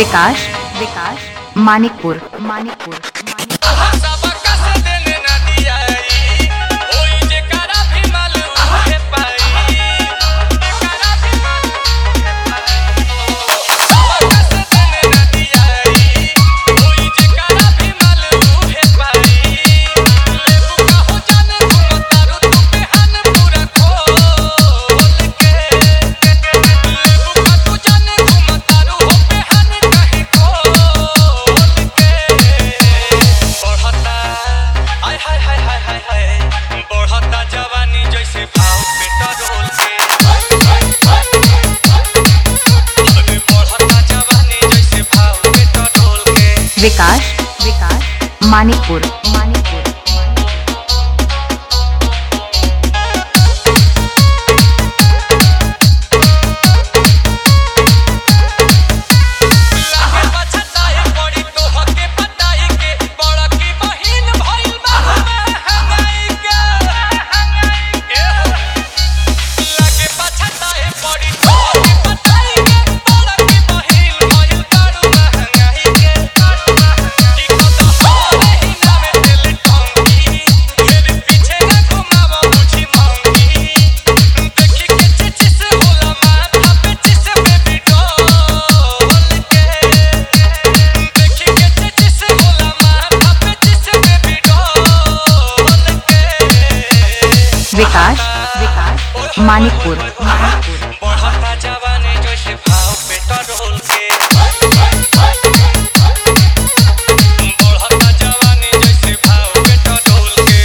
विकास विकास मानिकपुर मानिकपुर सबका से देने ना दियाई ओई जे करा भी मालूम है पाई करा भी मालूम है पाई सबका से देने ना दियाई ओई जे करा भी मालूम है पाई लेबू का हो जाने तुम तारू तू बेहन पूरा खोल के लेबू का तू जाने तुम तारू हो बेहन कहीं खोल के बढ़ता आय हाय हाय हाय हाय हाय बढ़ता जवानी जैसे भाव पेट्रोल के अरे बढ़ता जवानी जैसे भाव पेट्रोल के विकास विकास मानिकपुर मानिकपुर लागे पछताए पड़ी तोहके पटाई के बड़ा की बहिन भइल बा हंगाई के ए हो लागे पछताए पड़ी तोहके पटाई के बड़ा की बहिन भइल बारू महंगाई के की कत होले ही नामे तेल टंकी मेरे पीछे न घुमावा मुझी मांगी देखी के चिचिस होला माथा पे चिस बेबी डॉल के देखी के चिचिस होला माथा पे चिस बेबी डॉल के विकास विकास मानिकपुर मानिकपुर बढ़ता जवानी जैसे भाव पेट्रोल के बढ़ता जवानी जैसे भाव पेट्रोल के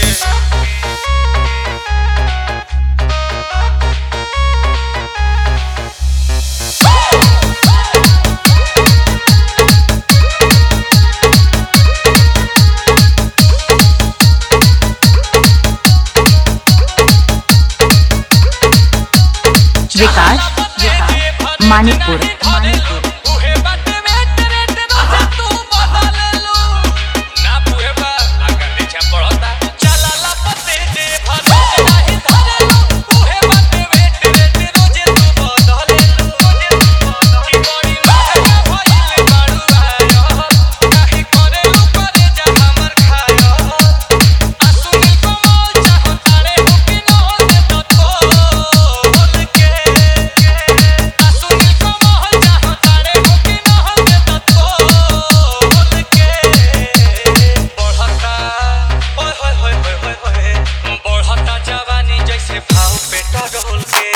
विकास विकास मानिकपुर मानिकपुर उहे बाटे में तेरे तेरे तू बदल लो ना पुहे बा आगे पीछे पड़ता चला ला पते दे भले नहीं धरे लो उहे बाटे में तेरे तेरे तू बदल लो की बड़ी महंगा भइल बारू आयो काहे करे लो करे जा हमर खायो आ सुनील कमल चाहो तारे हो कि न हो दे तो तोल के आ सुनील कमल चाहो तारे हो कि न हो दे तो तोल के बढ़ता ओए होए होए होए होए होए बढ़ता जवानी जैसे भाव पेट्रोल के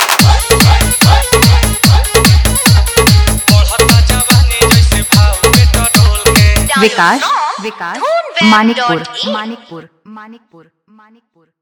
बढ़ता जवानी जैसे भाव पेट्रोल के विकास विकास मानिकपुर मानिकपुर मानिकपुर मानिकपुर